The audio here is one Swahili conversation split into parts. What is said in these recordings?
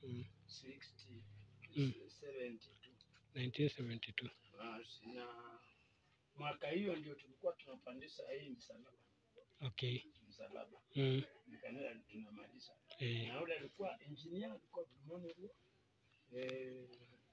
Mm. 60 Mm. 72 1972. Basi, na mwaka hiyo ndio tulikuwa tunapandisha hii msalaba Okay. msalaba Mm. nikanela tunamaliza Eh. na ule alikuwa engineer alikuwa Vilmone huo eh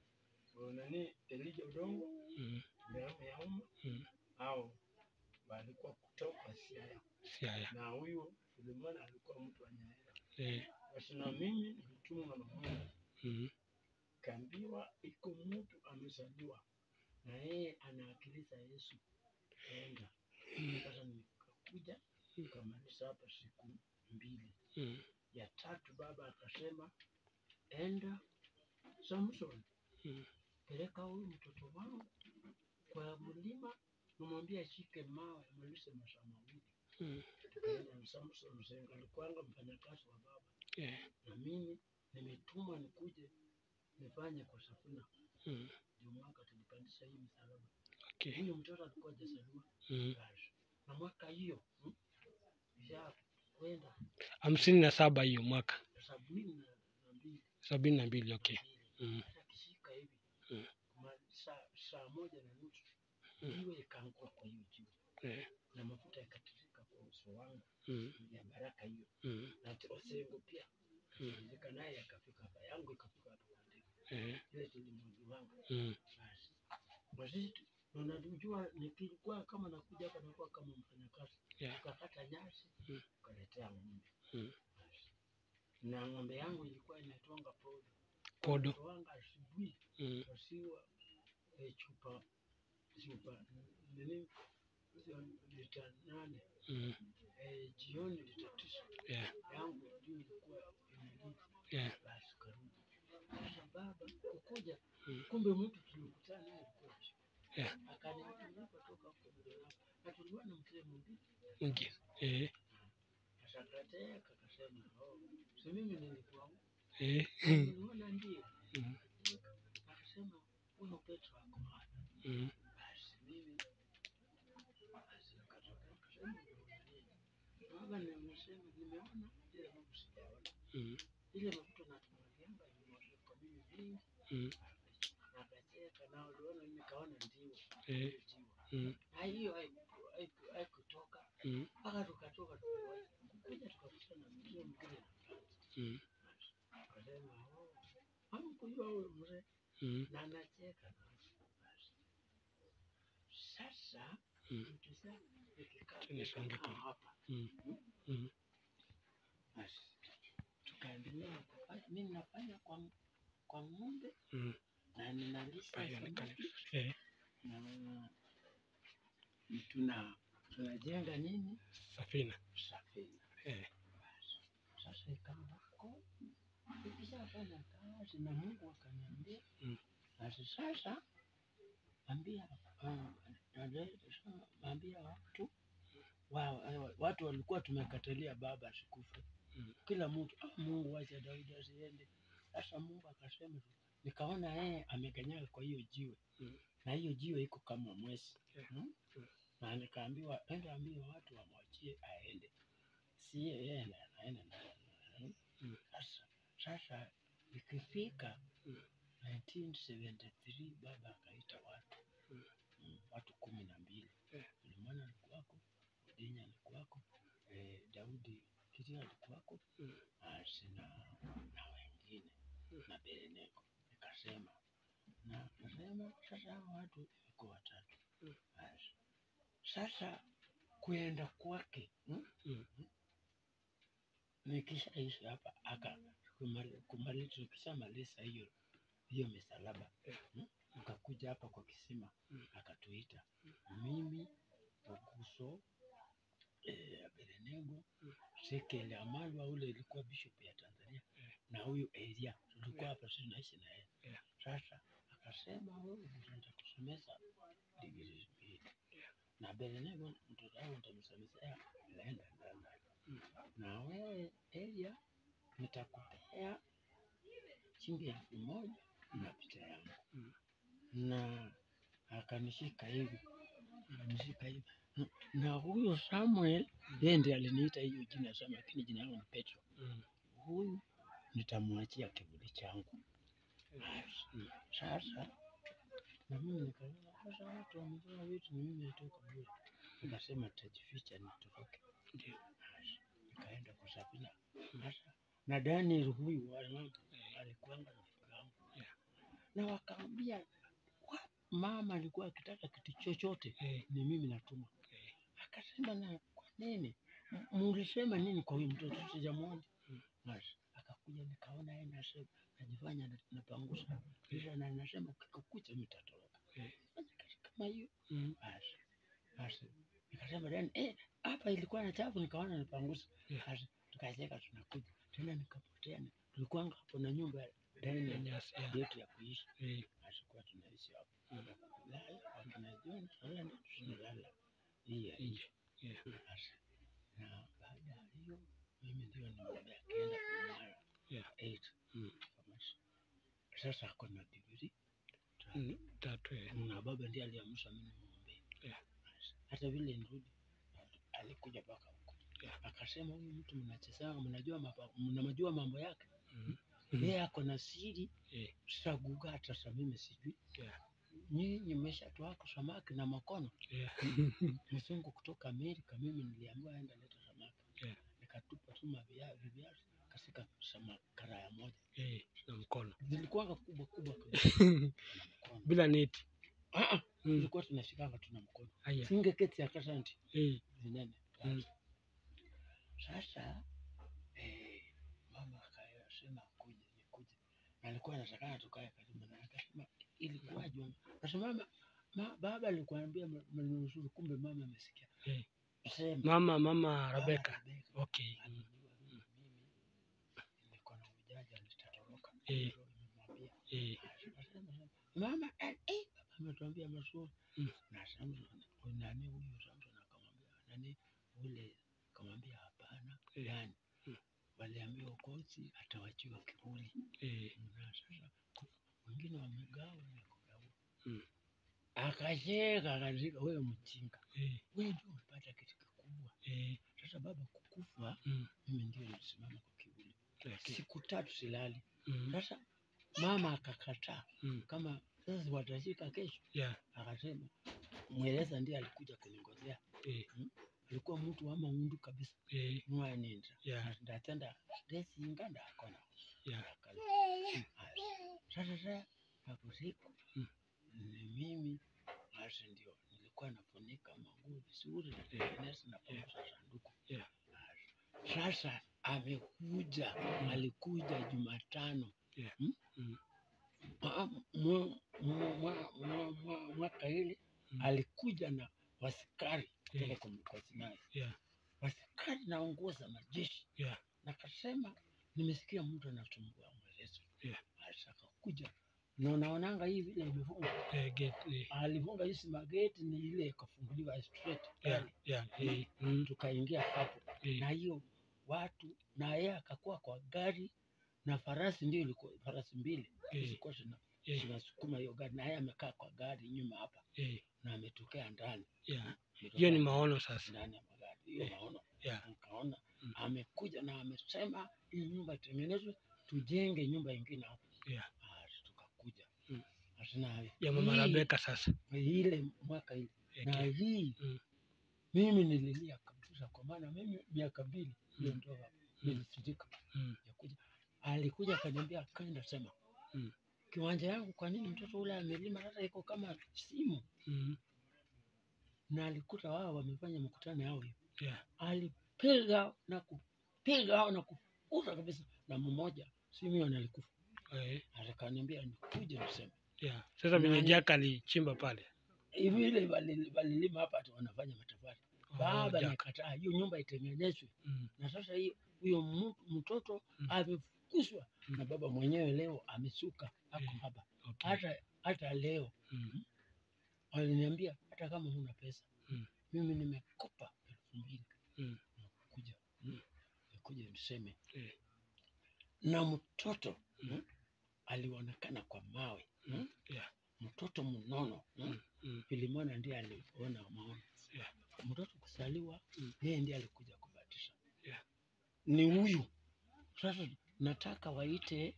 nani Elijah Odongo Mm. Mbeamo ya umma Mm. au walikuwa kutoka Siaya Siaya. na huyu Vilmone alikuwa mtu wa Nyaera Eh. basi na mimi nilitumwa na Mungu Mm. kaambiwa iko mtu amezaliwa na yeye anawakilisha Yesu enda sasa nikakuja nikamaliza hapa siku mbili Mm. ya tatu baba akasema enda Samson Mm. peleka huyu mtoto wangu kwa mlima namwambia ashike mawe amalize masaa mawili Mm. tukaenda na Samson Msenga alikuwanga mfanyakazi wa baba Eh. na mimi nimetumwa nikuje nifanye kwa safina Mm. ndio mwaka tulipandisha hii msalaba Okay. huyu mtoto alikuwa hajazaliwa Mm. basi na mwaka hiyo hmm, ya kwenda hamsini na saba hiyo mwaka sabini na na mbili sabini na mbili. Okay. Mm. hata kishika hivi Mm. ma- saa saa moja na nusu Mm. jiwe ikaangua kwa hiyo jiwe Eh. na mafuta yakatirika kwa uso wangu Mm. ya baraka hiyo Mm. na t- osengo pia Mm. ilika naye yakafika hapa yangu ikafika hapa kwa ndege Eh. ile tulimwagi wangu Mm. basi basi tu- na unajua nikilikuwa kama nakuja hapa nakuwa kama mfanyakazi Yeah. tukakata nyasi Mm. ukaletea ng'ombe Mm. Basi. na ng'ombe yangu ilikuwa inaitwanga podo Podo. toanga asubuhi Mm. wasiwa eh, chupa chupa nini hizo lita nane Mm. eh, jioni lita tisa Yeah. yangu juu ilikuwa inalita Yeah. basi karudi sasa baba kukuja Mm. kumbe mtu tulikutana naye alikuwa chifu. Yeah. akaniambia nilipotoka huko Mdolapa na tulikuwa na mzee mwingine Nje. Eh. akakateka akasema oh si mimi nilikuwa huko Eh. niliona ndio Mm. akasema huyo Petro ako hapa Mm. basi mimi basi akatoka akasema ndio baba na unasema nimeona ile mambo sijaona Mm. ile mafuta natumalianga imewashika mimi vingi Mm. akacheka na uliona nikaona ndio Eh. hiyo jiwe Mm. na hiyo haiku- haiku- haikutoka Mm. mpaka tukatoka tukawahi kukuja tukakutana na mzee mwingine Mm. akasema oh, hamkujua huyo mzee Mm. na anacheka nasi. Basi. Sasa Mm. mtusa nikikaa Nisonge nikakaa tu. hapa Mm. Mm. basi tukaendelea kufanya mimi nafanya kwa kwa ng'ombe Mm. na ninalisha Pale ni samaki kanisa. Eh. na tuna tunajenga nini Safina. safina Eh. basi sasa ikawa huko nikishafanya kazi na Mungu akaniambia Mm. basi sasa ambia ah, dada- sasa ambia watu wa, watu walikuwa tumekatalia baba asikufe Mm. kila mtu ah, Mungu wacha Daudi asiende sasa Mungu akasema nikaona yeye amekanyaga kwa hiyo jiwe Mm. na hiyo jiwe iko kama mwezi Yeah. mm? Mm. na nikaambiwa enda ambia watu wamwachie aende si yeye ndiye anaenda na mm? Mm. sasa sasa ikifika Mm. 1973 baba akaita watu Mm. mm, watu kumi na mbili Yeah. Sulemana alikuwako Odinya alikuwako eh, Daudi Kitia alikuwako Mm. basi na na wengine Mm. na Bereneko nikasema na nasema sasa hao watu iko watatu Mm. basi sasa kuenda kwake mm? Mm. nikishaisha hapa aka kumali- kumali- tukishamaliza hiyo hiyo misalaba Yeah. mm? akakuja hapa kwa kisima Mm. akatuita mimi Oguso eh, Berenego Mm. Sekele Amalwa ule ilikuwa bishop ya Tanzania Yeah. na huyu Elia tulikuwa Yeah. hapa sisi naishi na yeye Yeah. sasa akasema wewe nitakusomesa digrii mbili Yeah. na Berenego mtoto wangu nitamsomesea naenda ndani Mm. na wewe Elia nitakupea shilingi elfu moja na picha yangu Mm. na akanishika hivi akanishika hivi na huyo Samuel yeye ndiye aliniita hiyo jina Samuel, lakini jina langu ni Petro. Mm. Huyu nitamwachia kivuli changu. Mm. Sasa na mimi nikaona sasa watu wamevaa vitu, na mimi natoka bure, nikasema nitajificha nitoroke. Ndio. Nikaenda kwa Sabina sasa, na Daniel huyu wa mama alikuanga rafiki yangu Yeah. na wakaambia "Wa- mama alikuwa akitaka kitu chochote Eh, ni mimi natuma. eh, Akasema na kwa nini M- mulisema nini kwa huyu mtoto sijamwona? Mm. Basi akakuja nikaona yeye nasema najifanya na- napangusa kisha na nasema kikukucha mtatoroka. eh, Sasa kitu kama hiyo mm, basi basi nikasema Dani eh, hapa ilikuwa na chafu nikaona napangusa. Yeah. Basi tukacheka tunakuja tena nikapotea. ni- Tulikuwanga hapo na nyumba ya Dani nyasi, yeah, yetu ya kuishi eh, asikuwa tunaishi hapo Mm. lala wakina John lala ndio tunalala hii ya nje, yeah, Basi, na baada ya hiyo mimi ndio nimwambia akienda kumara Yeah. eight Mm. Basi, sasa ako na bibiri mm, tatu, eh, na baba ndiye aliamsha mimi nimwombee Yeah. Basi, hata vile nirudi alikuja mpaka huko Yeah. akasema huyu mtu mnachezana mnajua mapa- mnamjua mambo yake mm, mm, yeye ako na siri eh, sitaguga hata sa mimi sijui yeah, nyinyi mmeshatoa samaki na makono yeah, mzungu kutoka Amerika, mimi niliambiwa aenda leta samaki Yeah. nikatupa tu maviazi viazi kasika samaki karaya moja eh, na mkono zilikuwanga kubwa kubwa kabisa na mkono bila neti. ah, ah, Mm, ilikuwa tunashikanga tuna mkono haya, singeketi ya kasanti eh, zinene Mm. sasa eh, mama akasema akuje nikuje na alikuwa anatakana tukae karibu na akasema ilikuwaje nasema mama ma, baba alikuambia mnusuru kumbe mama amesikia eh, sema mama, mama Mama Rebeka, Rebecca. okay, mm, alijua mimi niko na ujaji alitatoroka. Eh. Ndio nimemwambia. eh, Akasema, mama eh, eh, baba ametuambia mazuri Mm. na Samson huyu nani huyu Samson akamwambia nani ule akamwambia hapana Eh. yani Mm. waliambiwa kosi atawachiwa kivuli eh, na sasa wengine wamegawa na kugawa Mm. akacheka akazika wewe mchinga eh, wewe ndio umepata kitu kikubwa eh, sasa baba kukufa mm, mimi ndio nilisimama kwa kivuli okay, siku tatu silali. mm, Sasa mama akakataa, mm, kama sasa watashika kesho. yeah, Akasema mweleza ndiye alikuja kuningojea, eh, alikuwa mtu wa maundu kabisa, eh, mwanenda yeah, ndatenda desinga ndakona yeah, Akala. Sasa sasa hapo siku Mm. ni mimi basi ndio nilikuwa nafunika manguo vizuri na tengeneza na Yeah. panga sanduku. Yeah. Sasa amekuja, alikuja Jumatano Yeah. Hmm? Mm. Mwa- mwa- mwa- mwa- mwa- mwa- mwaka ile Mm. alikuja na wasikari kutoka Yeah. kwa mkosi naye yeah, wasikari na nguo za majeshi Yeah. na kasema nimesikia mtu anatumbua mwelezo Yeah. Basi akakuja na unaonanga hii vile imefunga eh, gate, eh, alifunga hizi mageti ni ile ikafunguliwa straight yeah, yani, yeah, eh, mm, tukaingia hapo eh, na hiyo watu na yeye akakuwa kwa gari na farasi ndio ilikuwa farasi mbili eh, zilikuwa zina- eh, zinasukuma hiyo gari na yeye amekaa kwa gari nyuma hapa eh, na ametokea ndani yeah, Ametokea hiyo ni maono sasa, ndani ya magari hiyo Eh, maono yeah, nikaona Mm. amekuja na amesema hii nyumba itengenezwe tujenge nyumba ingine hapo yeah, Basi tukakuja Mm. Basi na ya mama hii- Rebeka sasa, ile mwaka ile na okay, hii Mm. mimi nililia kabisa kwa maana mimi miaka mbili hiyo Mm. ndoa Mm. nilisidika mm, ya kuja alikuja akaniambia kaenda sema Mm. kiwanja yangu kwa nini mtoto ule amelima sasa iko kama simu mm, na alikuta wao wamefanya mkutano yao hiyo yeah, alipiga na kupiga hao na kufuta kabisa na mmoja Simeon alikufa eh, akaniambia nikuje niseme yeah. Sasa venye Nani? Jack alichimba pale, hivi ile walili- walilima hapa ati wanafanya matofali Oh, baba Jack, nikataa hiyo nyumba itengenezwe mm, na sasa hiyo huyo mu- mtoto Mm. amefukuzwa Mm. na baba mwenyewe leo amesuka ako Eh. hapa okay, hata hata leo mm, waliniambia hata kama huna pesa Mm. mimi nimekopa elfu mbili Mm. kuja Mm. nikuja niseme eh, na mtoto Mm. mm, alionekana kwa mawe mm, yeah, mtoto mnono mm, mm, mm, Filimona ndiye aliona maono Yeah. mtoto kusaliwa Mm. yeye ndiye alikuja kubatisha Yeah. ni huyu sasa nataka waite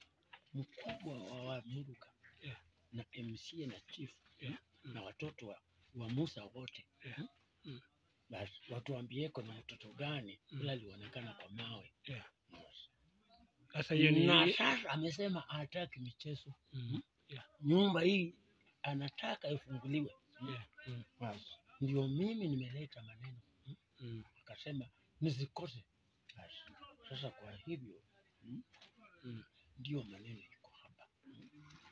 mkubwa wa Wamuruga Yeah. na MCA na chief Yeah. na watoto wa, wa Musa wote Yeah. Hmm? Mm. basi watuambieko na mtoto gani Mm. ila alionekana kwa mawe Yeah. Basi. Sasa hiyo ni na sasa amesema hataki michezo Mm. nyumba hii anataka ifunguliwe Yeah. Mm. basi ndio mimi nimeleta maneno Mm. akasema nisikose basi sasa kwa hivyo mm, Mm. ndio maneno iko hapa mm.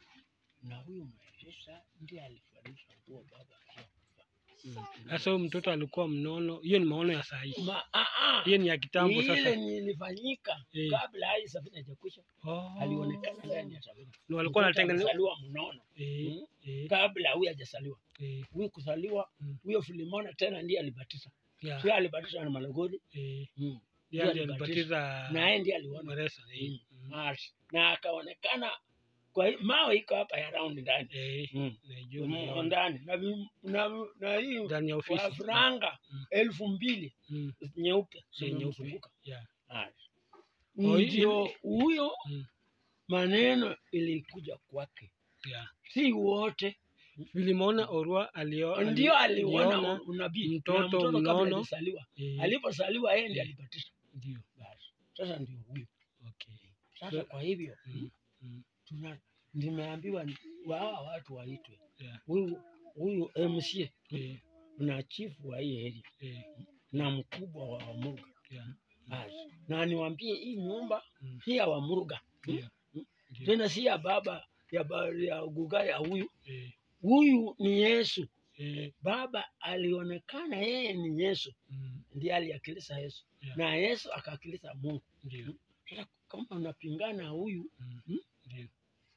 na huyu mweresa ndiye alifanisha nguo baba akiwa kufa Mm. Sasa huyo mtoto alikuwa mnono, hiyo ni maono ya saa hii, Ma, ah, ah, hiyo ni ya kitambo ile sasa. nilifanyika Eh. kabla hadi safina hajakwisha Oh. alionekana ndani ya safina Ni walikuwa Mtoto wanatengeneza amezaliwa mnono eh, Mm. eh, kabla huyu hajazaliwa eh, huyu kuzaliwa Mm. huyo Filimona tena ndiye alibatiza yeah, sio alibatiza na Malagodi eh, mm. ndiye Ndiye alibatiza na yeye ndiye aliona Mweresa, eh, Mm. mm, Basi, na akaonekana kwa hi- mawe iko hapa ya round ndani eh, Mm. najua Mm, naiona. ndani na, vi- na, na hii ndani ya kwa ofisi franga Mm. elfu mbili Mm, nyeupe eh, nyeupe. zimemzunguka. Yeah. Basi. Oh, hii- ndio huyo Mm. maneno ilikuja kwake Yeah. si wote Vilimwona Orwa alio ndio aliona aliona, unabii mtoto na mtoto kabla mnono. hajazaliwa eh, alipozaliwa yeye ndiye Eh. alibatizwa ndio basi sasa ndio huyo okay. sasa kwa hivyo Mm, mm, tuna nimeambiwa ni- hawa watu waitwe yeah, huyu huyu MCA eh, na chifu wa hii area eh, na mkubwa wa Wamuruga yeah, basi na niwaambie hii nyumba Mm. si ya Wamuruga ndio, ndio, tena si ya baba ya, ba, ya guga ya huyu eh, huyu ni Yesu eh, baba alionekana yeye ni Yesu mm, ndiye aliakilisha Yesu Yeah. na Yesu akaakilisha Mungu ndio, sasa kama unapingana huyu mm, Mm. ndio,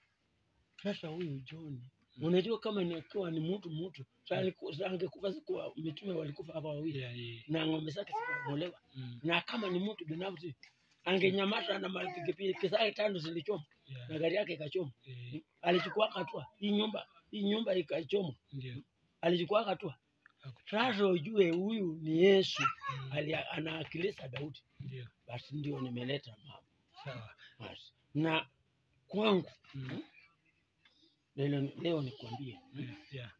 sasa huyu John Mm. unajua kama nikiwa ni mtu mtu Mm. angekufa siku mitume walikufa hapa wawili yeah, eh, na ng'ombe zake zikaongolewa mm, na kama ni mtu binafsi angenyamaza na mapikipiki zake tano zilichoma yeah, na gari yake ikachoma eh, alichukua hatua hii nyumba hii nyumba ikachoma ndio, alichukua hatua hakuchukua. sasa ujue huyu ni Yesu Mm, ali anaakilisha Daudi ndio, basi ndio nimeleta mama sawa, basi na kwangu mm, leo, leo nikwambie yeah, yeah,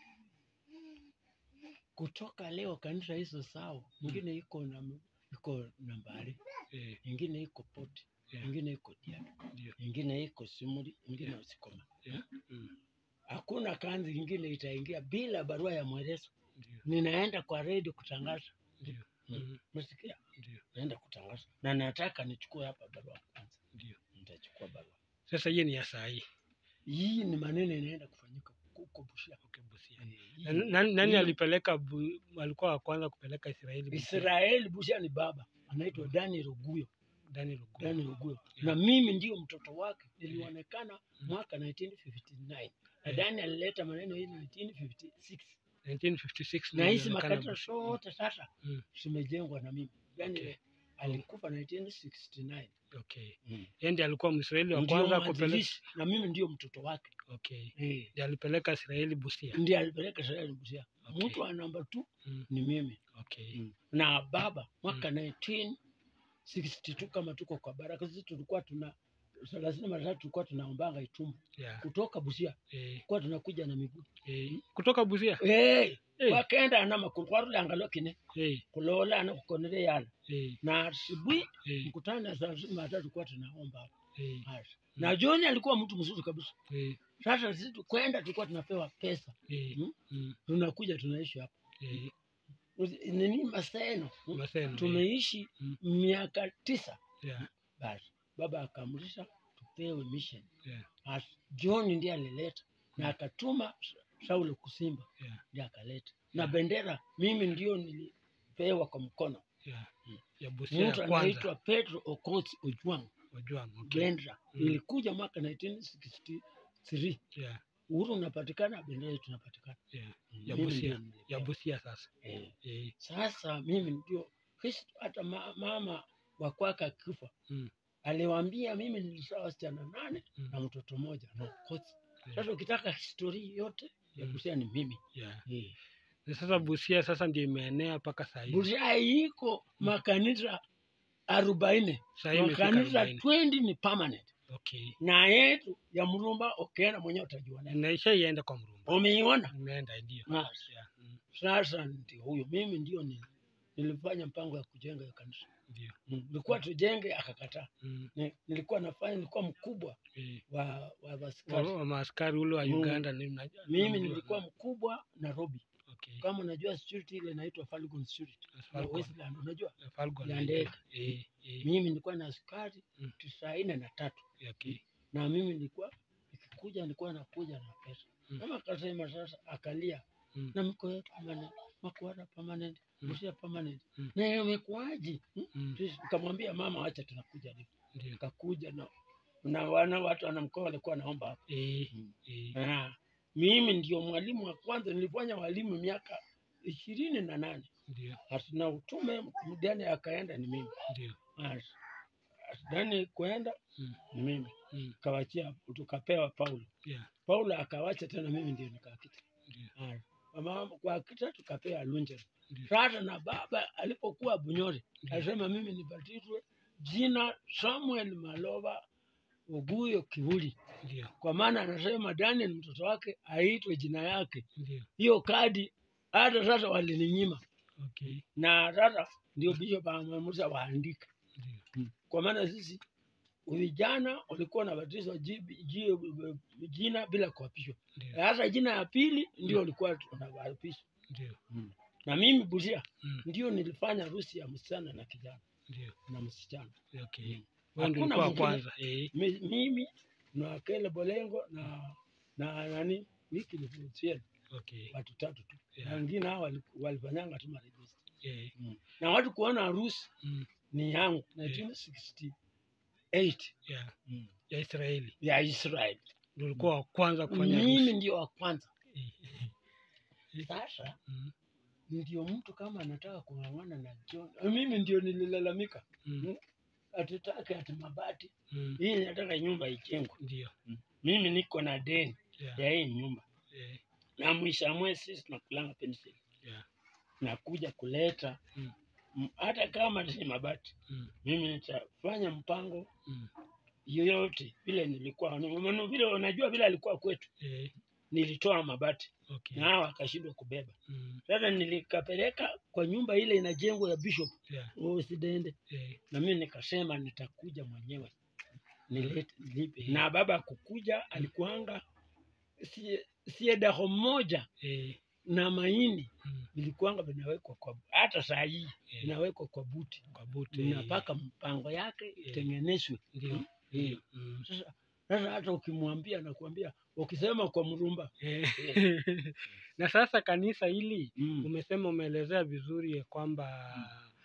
kutoka leo kanisa hizo sawa mwingine iko na iko nambari eh, ingine iko poti yeah, ingine iko diani ndio, ingine iko simuri ingine Yeah. usikoma yeah, mm, hakuna kanzi ingine itaingia bila barua ya mwelezo ndio, ninaenda kwa redio kutangaza ndio, mm, mesikia ndio, naenda kutangaza na nataka nichukue hapa barua kwanza ndio. nitachukua barua Sasa hiyo ni ya saa hii. hii ni maneno inaenda kufanyika huko Busia Okay, Busia. Eh, hii- Na- Nani, nani hii- alipeleka bu, alikuwa wa kwanza kupeleka Israeli Busia? Israeli Busia ni baba anaitwa Daniel Oguyo Daniel Oguo. Daniel Oguyo Yeah. na mimi ndio mtoto wake nilionekana mwaka 1959 na Yeah. Daniel alileta maneno hii 1956 1956 na hizi nilionekana makanisa Busia. zote sasa Mm. zimejengwa na mimi Daniel Okay. alikufa 1969 Okay. Mm. Yeye ndiye alikuwa Mwisraeli wa ndio kwanza kupeleka. mwanzilishi na mimi ndio mtoto wake Okay. eh, Ndiye alipeleka Israeli Busia. ndiye alipeleka Israeli Busia Okay. mtu wa namba tu Mm. ni mimi Okay. na baba mwaka 1962 kama tuko kwa baraka sisi tulikuwa tuna thelathini mara tatu tulikuwa tunaombanga itumbu Yeah. kutoka Busia Eh, tulikuwa tunakuja na miguu eh. Kutoka Busia. hey, Eh, wakenda anama kwarule angalo kine eh, kulola ana kukonele yana eh, na asubuhi eh, mkutano ya thelathini mara tatu tulikuwa tunaomba hapo eh, Basi. na John alikuwa mtu mzuri kabisa eh, sasa sisi tukwenda tulikuwa tunapewa pesa eh, Mm. mm, tunakuja tunaishi hapa eh. nini maseno Maseno, eh. tumeishi Mm. miaka tisa Yeah. basi baba akaamrisha tupewe mission Yeah. basi John ndiye alileta na Mm. akatuma Saulo kusimba Yeah. ndiye akaleta na Yeah. bendera mimi ndio nilipewa kwa mkono Yeah. Mm. Ya Busia mtu ya kwanza. anaitwa Pedro Okoth Ojwang Ojwang. Okay. bendera Mm. ilikuja mwaka 1963 Yeah. uhuru unapatikana bendera yetu inapatikana Yeah. Mm, Ya mimi Busia. ndio nilipewa. Ya Busia sasa. Eh. Eh. Sasa mimi ndio Kristo, hata ma, mama wa kwake akifa Mm. aliwaambia mimi nilizaa wasichana nane Mm. na mtoto mmoja na Okoth. Yeah. Sasa ukitaka historia yote ya Mm. Busia ni mimi Yeah. eh. Na sasa Busia sasa ndio imeenea mpaka saa hii. Busia iko makanisa arobaini Sasa hii imefika makanisa 40. 20 ni permanent Okay. na yetu ya Mrumba ukienda mwenyewe utajua nani. Naisha ienda kwa Mrumba. Umeiona? Nimeenda ndio. Basi. Yeah. Mm. Sasa ndio huyo, mimi ndio ni, nilifanya mpango ya kujenga hiyo kanisa. Ndio. Mm. Nilikuwa tujenge, akakataa. Mm. Ni- Nilikuwa nafanya, nilikuwa mkubwa Eh. wa, wa Wa- askari. wa maaskari ule wa Mm. Uganda ni mna- Mimi namjua. nilikuwa mkubwa Nairobi. Okay. Kama unajua security ile inaitwa Falcon Security ya Falcon. Westland, unajua Falcon ya ndio. ndege. Eh. Eh. mimi nilikuwa na askari Mm. tisaini na tatu Okay. na mimi nilikuwa nikikuja nilikuwa nakuja na pesa Mm. kama akasema sasa akalia Mm. na mko yetu permanent makuara permanent Mm. msia permanent Mm. na imekuaje Hmm? Mm. Sisi nikamwambia mama wacha tunakuja leo Ndio. nikakuja na na wana watu wanamkoa walikuwa naomba hapo Eh. Mm. Eh. Ah, mimi ndio mwalimu wa kwanza nilifanya walimu miaka ishirini na nane Ndio. hatuna utume mdani akaenda ni mimi Ndio. dani kuenda Mm. ni mimi Mm. kawachia tukapewa Paulo. Yeah. Paulo akawacha tena, mimi ndio nikakita. Ndio. Haya. Mama kwa kita tukapewa Lunje. Ndio. Sasa na baba alipokuwa Bunyore Ndio. alisema mimi nibatizwe jina Samuel Maloba Oguyo Kivuli, Ndio. kwa maana anasema Daniel mtoto wake aitwe jina yake. Ndio. Hiyo kadi hata sasa walininyima, Okay. na sasa ndio bishop ameamrisha waandike, Ndio. kwa maana sisi vijana walikuwa wanabatizwa ji- ji- jina bila kuapishwa. Ndio. Sasa jina ya pili ndio walikuwa tunawapisha, Ndio. na mimi Busia Mm. ndio nilifanya harusi ya msichana na kijana Ndio. na msichana. Okay. Mm. Wewe ndio Hakuna ulikuwa wa mwingine. kwanza. Eh. Mi- Mimi na Kele Bolengo na na nani Wiki Lifutiel, Okay. watu tatu tu, Yeah. na wengine hao wali- walifanyanga tu marejista Eh. na watu kuona harusi Mm. ni yangu 1968 Yeah. Ya Israeli. ya Israel. Ndio ulikuwa wa kwanza kufanya Mimi harusi. ndio wa kwanza. Eh. Sasa Mm. ndio mtu kama anataka kung'ang'ana na John, mimi ndio nililalamika Mm. atitake ati mabati Mm. hii, nataka nyumba ijengwe. Ndio. Mimi niko na deni Yeah. ya hii nyumba, Eh. na mwisho wa mwezi sisi tunakulanga pensheni, Yeah. nakuja kuleta Mm. m- hata kama si mabati, Mm. mimi nitafanya mpango Mm. yoyote vile nilikuwa Maana vile unajua vile alikuwa kwetu, Eh. nilitoa mabati Okay. na hao akashindwa kubeba. Mm. Sasa nilikapeleka kwa nyumba ile inajengwa ya bishop Yeah. usidende, Eh. na mimi nikasema nitakuja mwenyewe nilete nipe. Na baba kukuja alikuanga sie- siedaho moja Eh. na mahindi Mm. vilikuanga vinawekwa kwa hata saa hii Eh. vinawekwa kwa buti, Kwa buti. napaka mpango yake itengenezwe. Ndio. Mm. Ndio. Mm. Sasa sasa hata ukimwambia nakwambia, ukisema kwa mrumba Eh. na sasa kanisa hili mm. umesema umeelezea vizuri ya kwamba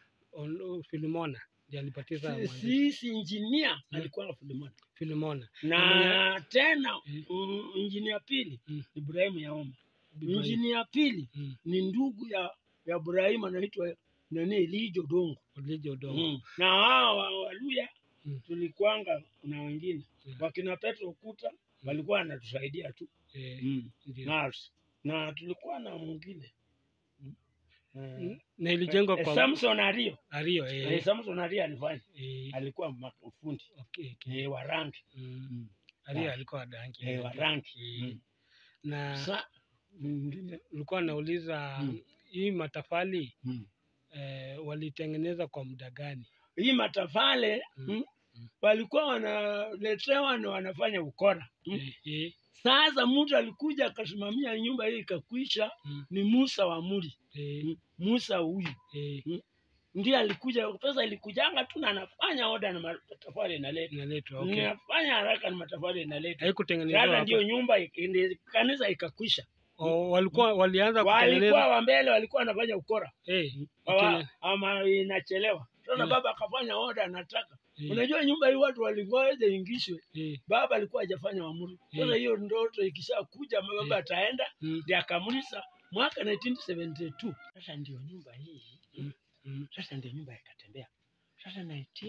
on- Filimona ndiye alibatiza Si- mwandishi sisi injinia Mm. alikuwa Filimoni Filimona na tena Mm. mm, injinia pili Mm. Ibrahimu Yaoma. Ibrahim. Injinia pili Mm. ni ndugu ya ya Ibrahimu anaitwa nani Elijo Dongo. Olije Odongo. Mm. Na hao wa- Waluya Mm. tulikwanga na wengine Yeah. wakina Petro Kuta walikuwa wanatusaidia tu Eh, mm. ndio. na, na tulikuwa na mwingine mm. Mm. Eh, na ilijengwa eh, kwa Samson Ario Ario eh. eh. Samson Ario alifanya Eh, alikuwa ma- fundi okay, okay. eh, wa rangi Mm. mm. Ario Ah. alikuwa danki eh, wa rangi Eh, mm. na Sa mwingine ulikuwa nauliza Mm. hii matafali mm. eh, walitengeneza kwa muda gani? hii matafale Mm. mm. Mm. walikuwa wanaletewa na wanafanya ukora mm. Eh, eh, Sasa mtu alikuja akasimamia nyumba hii ikakwisha, Mm. ni Musa wa Muri. eh, Mm. Musa huyu eh, ndiye alikuja, pesa ilikujanga tu na anafanya oda na matafari inaleta, inaletwa okay. nafanya haraka na matafari inaleta. Haikutengenezwa Sasa hapa. ndio nyumba ik- ndi- kanisa ikakwisha. Oh, walikuwa walianza Walikuwa kutengeneza wa mbele walikuwa wanafanya ukora eh, Hawa- ikile- ama inachelewa. Sasa Mm. baba akafanya oda anataka. eh, Unajua nyumba hii watu walingoja ingishwe, eh, baba alikuwa hajafanya uamuru. Sasa Mm. hiyo ndoto ikishakuja, baba Mm. ataenda mm, ndiye akamulisa mwaka 1972. Sasa ndio nyumba hii Mm. mm, sasa ndio nyumba ikatembea. Sasa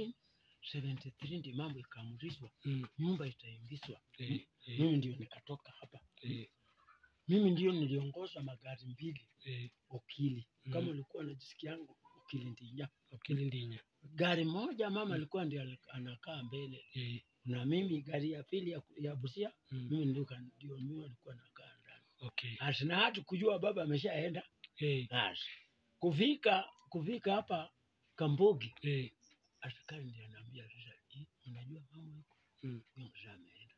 1973 ndio mambo ikaamrishwa, mm, nyumba itaingizwa. eh, eh, Mimi ndio nikatoka hapa, eh, mimi ndio niliongoza magari mbili eh, Okili. Mm. Kama ulikuwa unajisikiangu Kilindinya. Kilindinya. Gari moja mama Mm. alikuwa ndiye ali- anakaa mbele Eh. na mimi gari ya pili ya, ya Busia Mm. mimi ndio ka- ndio mimi alikuwa nakaa ndani. Okay. Ati na hatu kujua baba ameshaenda. Eh. Ati kufika kufika hapa Kambogi Eh. askari ndiye anaambia sasa, "Eh, unajua mama yuko Mm. huyo mzee ameenda."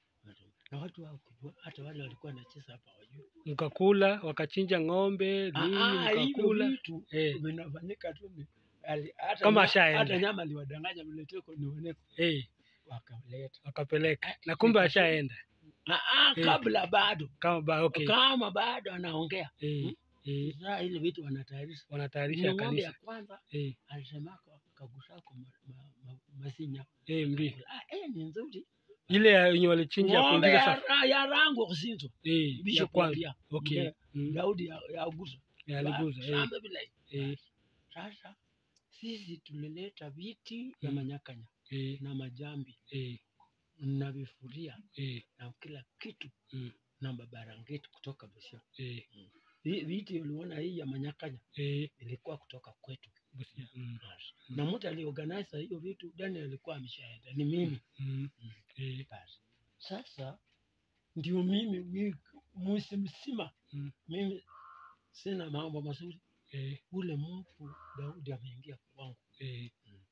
Na watu hawakujua, hata wale walikuwa wanacheza hapa wajua. Mkakula, wakachinja ng'ombe, nini Ah, ah, hivyo mkakula. vitu Eh. vinafanyika tu ni ali- hata Kama nya- ashaenda. hata nyama aliwadanganya mletee kwa nioneko Eh. wakaleta. Wakapeleka. Na kumbe ashaenda. Ah, ah, Eh. kabla bado Kama ba, okay. kama bado anaongea Eh. Eh. sasa, ile vitu wanatayarisha. Wanatayarisha Ni ng'ombe ya kanisa. kwanza Eh. alisemaka kagusako ma, ma, ma, masinya Eh, mbi. ah, eh, ni nzuri Ile ya yenye walichinja ya ng'ombe kuingiza ya, safi. ra- ya rangu kusinzo Eh. Ya bishop kwanza. Maria Okay. Mbe- Mm. Daudi ya, ya Agusa Ya aliguza. Eh. shamba bila Eh. sasa sisi tulileta viti ya Mm. manyakanya Eh. na majambi Eh. na vifuria Eh. na kila kitu Mm. na mabarangeti kutoka Busia. Eh. Hii viti uliona hii ya manyakanya Eh. ilikuwa kutoka kwetu. Busia. Mm. Basi. Na mtu aliorganize hiyo vitu Daniel alikuwa ameshaenda, ni mimi Mm. Mm. Eh. basi. Sasa ndio mimi wiki mwezi mzima Mm. mimi sina mambo mazuri. Eh. Ule mtu Daudi ameingia kwangu, Eh.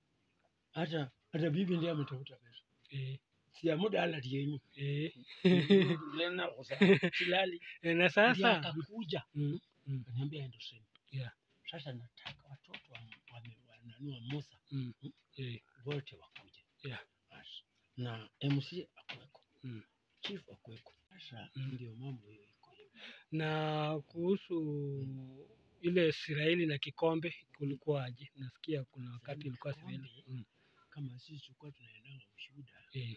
hata hata bibi ndiye ametafuta pesa, Eh. si ya muda ala dienyu Eh. lena kosa silali Eh, Na ndiye sasa akakuja Mm. Mm. kaniambia endo sema Yeah. sasa nataka watoto wa, wa, wananua Musa Mm. Eh. wote wakuje Yeah. basi na MC akuweko Mm. chief akuweko sasa Mm. ndio mambo hiyo iko hivyo. na kuhusu ile Israeli na kikombe kulikuwaje? Nasikia kuna wakati ilikuwa Kikombe. Israeli. Mm. kama sisi tulikuwa tunaendanga ushuhuda Eh.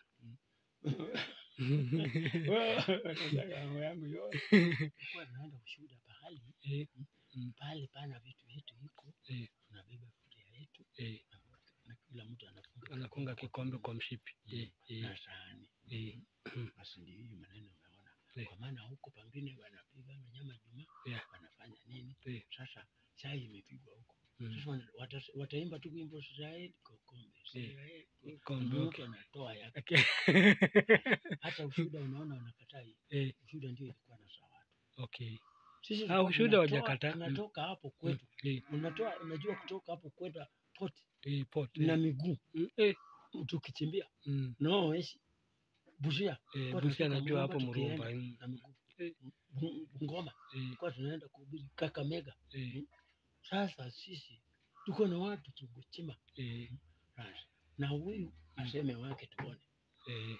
Nataka mambo yangu yote tulikuwa tunaenda ushuhuda pahali Eh. pahali pana vitu vyetu iko Eh. tunabeba furia yetu Eh. na kila mtu anafunga Anafunga kikombe kwa mshipi. Eh. Eh. na sahani Eh. basi ndio hiyo maneno umeona Eh. kwa maana huko pengine wanapiga nyama juma Yeah. wanafanya nini Eh. sasa chai imepigwa huko Mm. sasa wana- wata- wataimba tu wimbo Israeli kikombe Israeli Kikombe. mtu Okay. anatoa yake Okay. hata ushuhuda unaona wanakataa hii Eh. ushuhuda ndio ilikuwa na sawa Okay. sisi Ah, tulikuwa ushuhuda tunatoa- hawajakataa. Mm. tunatoka hapo Mm. kwetu Eh. unatoa unajua kutoka hapo kwenda poti Eh. Pot. na Eh. miguu Mm. Eh. tukichimbia Mm. no esi bushia Eh. Kwa Busia tunatoka najua hapo Murumba Murumba. tukienda. Mm. na miguu Eh. Bu- Bungoma Eh. kwa tunaenda kuhubiri Kakamega Eh. sasa sisi tuko na watu tunguchima Eh. na huyu aseme wake tuone Eh.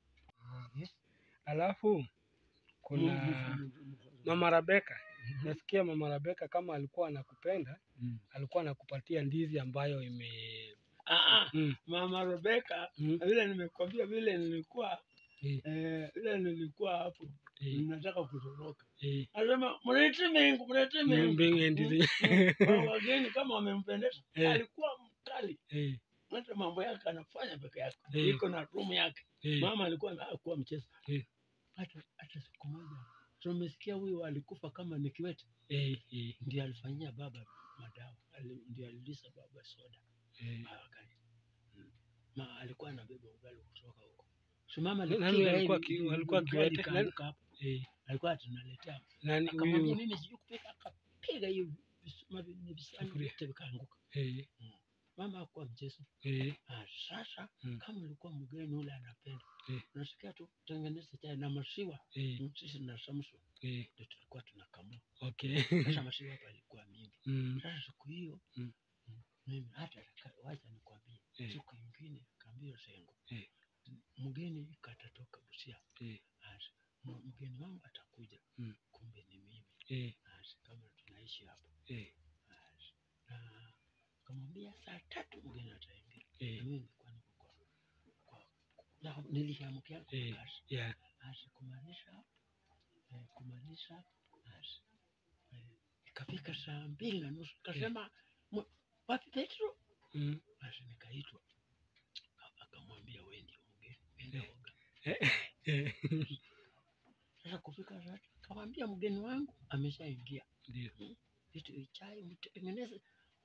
Alafu kuna Mm. Mama Rabeka. Nasikia Mama Rabeka kama alikuwa anakupenda, Mm. alikuwa anakupatia ndizi ambayo ime Ah, ah, mm. mama Rebeka Mm. vile nimekwambia vile nilikuwa Eh. eh, vile nilikuwa hapo Eh. nataka kutoroka Eh. anasema mlete mengu mlete mengu Mbingu ndizi. Wa- wageni kama wamempendeza Eh. alikuwa mkali Eh. hata mambo yake anafanya peke yake Eh. iko na room yake Eh. mama alikuwa akuwa mchezo Eh. hata hata siku moja tumesikia huyu alikufa kama ni kiwete Eh. Eh. ndiye alifanyia baba madawa ali, ndiye alilisha baba soda Eh. wakati mm. ma alikuwa anabeba ugali kutoka huko so mama Nani alipiga alikuwa hivi, ki- hivi, alikuwa ugali kiwete? ikaanguka hapo. Eh. alikuwa tunaletea Nani akamwambia huyu? mimi sijui kupika akapiga hiyo vis- mavi- ni visani Sufuria. vyote vikaanguka Eh. mama hakuwa mchezo Eh. Ah, sasa Mm. kama ulikuwa mgeni ule anapenda Eh. unasikia tu tengeneza chai na maziwa Eh. Mm, sisi na Samson Eh. ndio tulikuwa tunakamua Okay. sasa maziwa hapa ilikuwa mingi Mm. sasa siku hiyo Mm. mm, mimi hata nika- wacha nikwambie Eh. siku ingine kaambia sengo Eh. M- mgeni katatoka Busia Eh. Asa, m- mgeni wangu atakuja Mm. kumbe ni mimi Eh. Asa, kama tunaishi hapo Eh. Asa, na kamwambia saa tatu mgeni ataingia na Eh. mimi nilikuwa niko kwa kwa na nilishamkia kwa Eh. kazi Yeah. Asa, kumaanisha eh, kumaanisha asa, eh, ikafika saa mbili na nusu kasema "Mwe- wapi Petro Mm. basi nikaitwa A- akamwambia wewe ndio mgeni enda Eh. oga Eh. sasa kufika saa tatu kamwambia mgeni wangu ameshaingia Ndio. vitu chai mtengeneze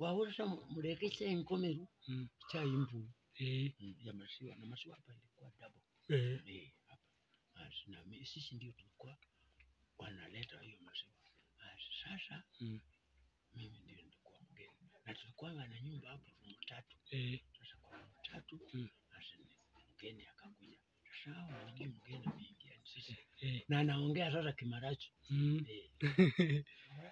wawurisha mulekese enkomeru Mm. chaimbu Eh. mm, ya masiwa na masiwa hapa ilikuwa double Eh. Eh, hapa Basi, na mi- sisi ndio tulikuwa wanaleta hiyo maziwa Basi, sasa Mm. mimi ndio nilikuwa mgeni na tulikuwa na nyumba hapo rumu tatu Eh. sasa kwa rumu tatu Mm. basi ni- mgeni akakuja sasa hao wajui mgeni ameingia ni sisi Eh. na anaongea sasa kimarachi Mm. Eh.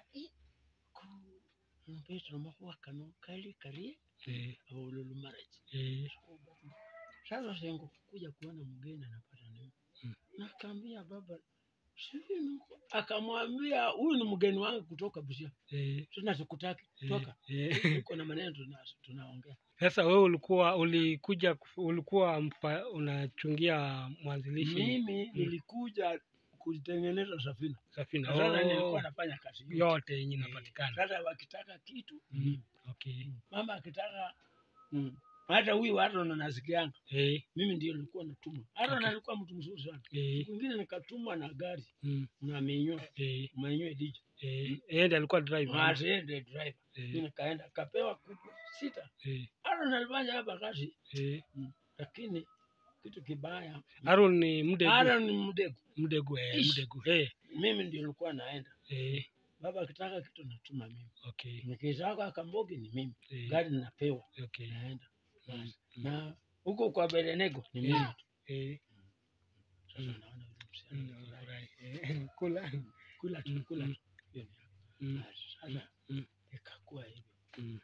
mpetro mahuwa kano kali karie Eh. aululu marachi Eh. sasa sengo kuja kuona mgeni anapata nini Mm. na akaambia baba sijui nuko akamwambia huyu ni mgeni wangu kutoka Busia Eh. tena sikutaki Eh. toka Eh. uko na maneno tuna- tunaongea Sasa wewe ulikuwa ulikuja kuf- ulikuwa mfa, unachungia mwanzilishi mimi nilikuja kutengeneza safina safina Na sasa Oh, nilikuwa nafanya kazi hiyo. yote yenye Eh, inapatikana. sasa wakitaka kitu Mm. Okay. mama akitaka mm, hata huyu Aaron anasikianga Eh. mimi ndio nilikuwa natuma Aaron Okay. alikuwa mtu mzuri sana Eh. siku ingine nikatumwa na gari Mm. na menyo Eh. menyo diji Eh. Yeye ndiye alikuwa driver. asiende driver mimi Eh. nikaenda kapewa kuku sita Eh. Aaron alifanya hapa kazi Eh. lakini kitu kibaya Aaron ni mdegu. Aaron ni mdegu Mdegu eh, Ish. mdegu. Eh. mimi ndio nilikuwa naenda Eh. baba akitaka kitu natuma mimi Okay. nikitaka kambogi ni mimi Eh. gari ninapewa Okay. naenda Mm. basi Mm. na huko kwa Belenego ni Eh. mimi tu Eh. sasa Mm. naona yule Mm. msichana Alright. Eh. Kula. kula tu Mm. kula Mm. tu Hiyo ni yako. Mm. Basi, sasa Mm. ikakuwa hivyo Mm.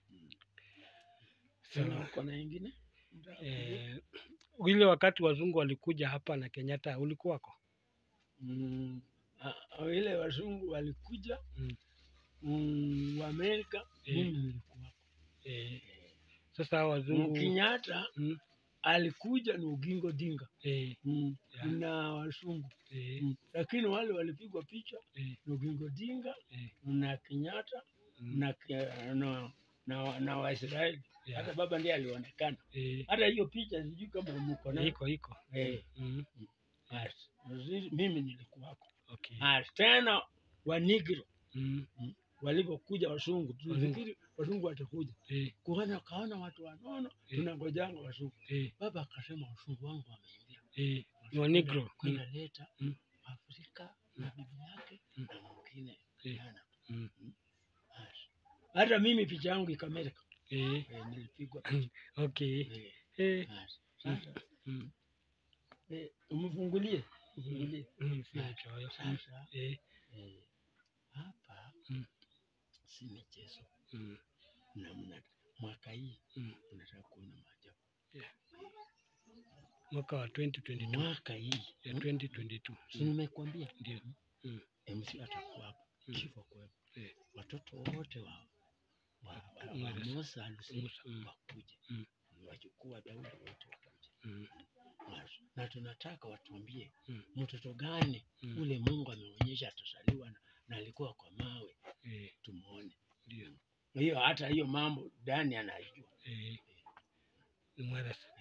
Tena Sawa. uko na ingine Eh, ile wakati wazungu walikuja hapa na Kenyatta ulikuwako? Mm, a- a- ile wazungu walikuja Mm. mm, wa Amerika Eh. mimi nilikuwa Eh, sasa hao wazungu Kenyatta mm, alikuja ni Ugingo Dinga eh, mm, Yeah. na wazungu eh, mm. lakini wale walipigwa picha eh, ni Ugingo Dinga eh, na Kenyatta mm, na, ke- na, na, na Waisraeli yeah, hata baba ndiye alionekana eh, hata hiyo picha sijui kama mko nayo iko iko eh, mm, basi, zi- mimi nilikuwako okay Basi, tena wanigro mm, walivyokuja wazungu tulifikiri wazungu watakuja eh, kuona kaona watu wanono Eh. tunangojanga wazungu eh, baba akasema wazungu wangu wameingia eh, ni wa negro mm, kwenda leta Mm. Afrika na bibi yake Mm. na mwingine Eh. jana mm, Basi. hata mimi picha yangu ikamerika eh, eh, nilipigwa picha okay eh, eh, basi. sasa mm, eh, umfungulie umfungulie mm, si mchoyo mm, sasa eh, eh, hapa Mm. si michezo mm, na mna mwaka hii mm. unataka kuona maajabu mwaka wa 2022 mwaka hii ya mm, 2022 si mm, nimekwambia ndio Mm. MC atakuwa hapo Mm. kifo kuwepo Eh. watoto wote wa wa, wa, wa Musa. Musa Lucy Musa, mm, wakuje Mm. wachukua Daudi wote wakuje mm, Basi. na tunataka watuambie Mm. mtoto gani mm, ule Mungu ameonyesha atazaliwa na, na alikuwa kwa mawe eh, tumuone ndio hiyo hata hiyo mambo Dani anaijua eh, ni mwarasa